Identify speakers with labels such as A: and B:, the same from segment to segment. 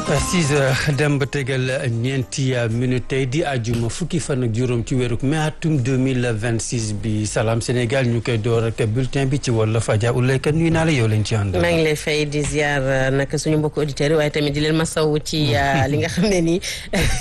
A: 6 heures dem ba tegal ñeenti minute tey di àjjuma fukki fan ak juróom ci weeru mai atum 2026 bi salaam Sénégal ñu koy door ak bulletin bi ci wolof Adja Oulaye Kane nuyu naa la yow lañ ci ànd.
B: maa ngi lay fay di ziar nag suñu mbokku auditeurs yi waaye tamit di leen masawu ci li nga xam ne nii.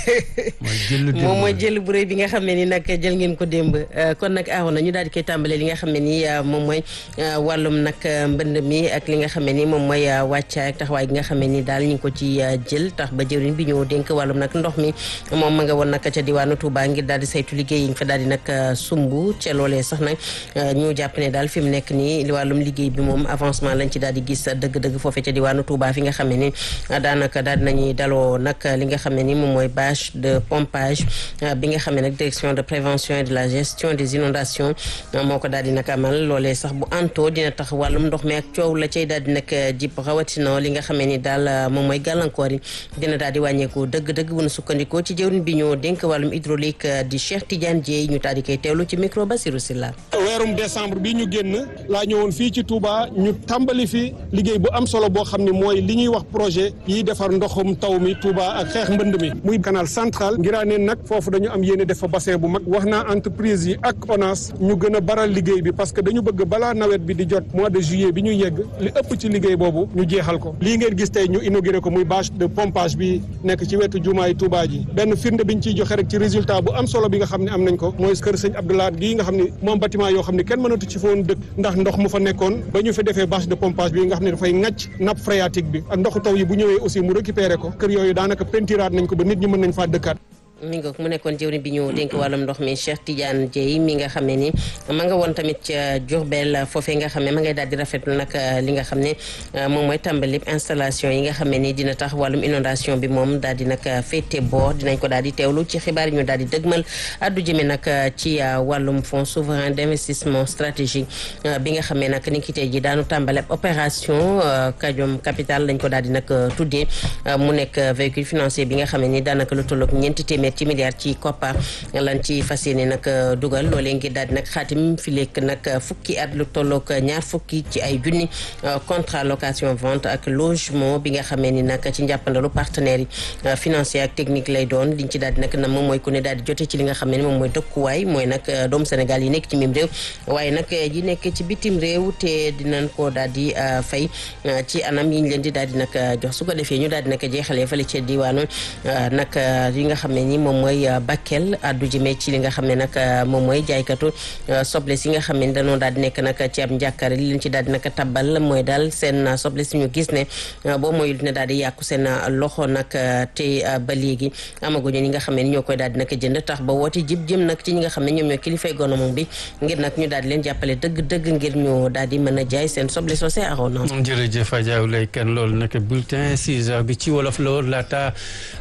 B: moom mooy jël bu rëy bi nga xam ne ni nag jël ngeen ko démb kon nag aaw na ñu daal di koy tàmbalee li nga xam ne ni moom mooy wàllum nag mbënd mi ak li nga xam ne ni moom mooy wàccaay ak taxawaay gi nga xam ne ni daal ñu ngi ko ci jël tax ba jëwriñ bi ñëw dénk wàllum nag ndox mi moom ma nga woon nag ca diwaanu Touba ngir daal di saytu liggéey yi nga fa daal di nag sumb ca loolee sax nag ñu jàpp ne daal fi mu nekk nii li wàllum liggéey bi moom avancement lañ ci daal di gis dëgg-dëgg foofee ca diwaanu Touba fi nga xam ne ni daanaka daal dinañuy daloo nag li nga xam ne ni moom mooy bâche de pompage bi nga xam ne nag direction de prévention et de la gestion des inondations moo ko daal di nag amal loolee sax bu anto dina tax wàllum ndox mi ak coow la cay daal di nag jip rawatina li nga xam ne ni daal moom mooy gàllankoor yi dina daal di wàññeeku dëgg-dëgg bu nu sukkandikoo ci jëwriñ bi ñoo dénk wàllum hydraulique di Cheikh Tidiane Dieye ñu daal di koy teewlu ci micro Basirou Silla
C: weerum décembre bi ñu génn laa ñëwoon fii ci Touba ñu tàmbali fi liggéey bu am solo boo xam ne mooy li ñuy wax projet yi defar ndoxum taw mi Touba ak xeex mbënd mi muy canal central ngiraaneen nag foofu dañu am yéene def fa bassin bu mag wax naa entreprise yi ak ONAS ñu gën a baral liggéey bi parce que dañu bëgg balaa nawet bi di jot mois de juillet bi ñu yegg li ëpp ci liggéey boobu ñu jeexal ko lii ngeen gis tey ñu inauguré ko muy bâche de pompage bi nekk ci wetu jumaay Touba ji benn firnde biñ ciy joxe rek ci résultat bu am solo bi nga xam ne am nañ ko mooy kër sëñ Abdoulaye gii nga xam ne moom bâtiment yoo xam ne kenn mënatu ci foon dëkk ndax ndox mu fa nekkoon ba ñu fi defee bâche de pompage bi nga xam ne dafay ŋàcc nappe phréatique bi ak ndoxu taw yi bu ñëwee aussi mu récupéré ko kër yooyu daanaka pentiraat nañ ko ba nit ñi mën nañ faa dëkkaat
B: mi nga mu nekkoon jëwriñ bi ñu dénk wàllum ndox mi Cheikh Tidiane Dieye mi nga xam ne ni ma nga woon tamit ca Diourbel foofee nga xam ne ma ngay daal di rafetlu nag li nga xam ne moom mooy tàmbali installation yi nga xam ne ni dina tax wàllum inondation bi moom daal di nag féete boor dinañ ko daal di teewlu ci xibaar yi ñu daal di dëgmal addu jëme nag ci wàllum fonds souverain d'investissement stratégique bi nga xam ne nag ni ki tey ji daanu tàmbale opération Kajom Capital lañ ko daal di nag tuddee mu nekk véhicule financier bi nga xam ne ni daanaka lu tolloog ñeenti téeméer ci milliards ci koppar lan ci fas yéene nag dugal loolee ngir daal di nag xaatim fi lekk nag fukki at lu tolloog ñaar fukki ci ay junni contrat location vente ak logement bi nga xamee ni nag ci njàppandalu partenaires yi financier ak technique lay doon liñ ci daal di nag na moom mooy ku ne daal di jote ci li nga xam ne ni moom mooy dëkkuwaay mooy nag doomu Sénégal yi nekk ci mim réew waaye nag yi nekk ci bitim réew te dinañ ko daal di fay ci anam yi ñu leen di daal di nag jox su ko defee ñu daal di nag jeexalee fële ca diwaanu nag yi nga xam ne ni moom mooy Bakel addu jëmee ci li nga xam ne nag moom mooy jaaykatu soble si nga xam ne dañoo daal di nekk nag ci ab njàkkare li leen ci daal di nag tabbal mooy daal seen soble si ñu gis ne boo mooyul dina daal di yàqu seen loxo nag te ba léegi amaguñu ñi nga xam ne ni ñoo koy daal di nag jënd tax ba woote jib jëm nag ci ñi nga xam ne ñoom ñoo kilifay gouvernement bi ngir nag ñu daal di leen jàppale dëgg-dëgg ngir ñu daal di mën a jaay seen soble soosé aroona
A: jërëjëf Adja Oulaye Kane loolu nag bulletin 6 heures bi ci wolof la woon laata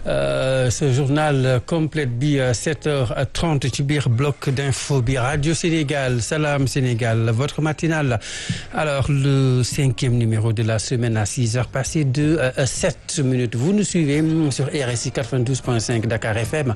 A: ce journal complète bi 7h30 ci biir bloc d'info bi Radio Sénégal Salam Sénégal votre matinale alors le cinquième numéro de la semaine à 6 heures passées de 7 minutes vous nous suivez sur RSI 92.5 Dakar FM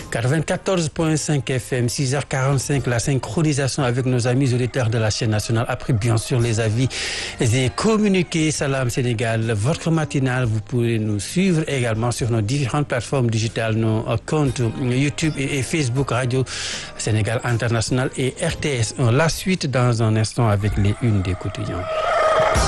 A: 94.5 FM 6h45 la synchronisation avec nos amis auditeurs de la chaîne nationale après bien sûr les avis et communiqués Salam Sénégal votre matinale vous pouvez nous suivre également sur nos différentes plateformes digitales nos comptes YouTube et Facebook Radio Sénégal International et RTS1 la suite dans un instant avec les unes des quotidiens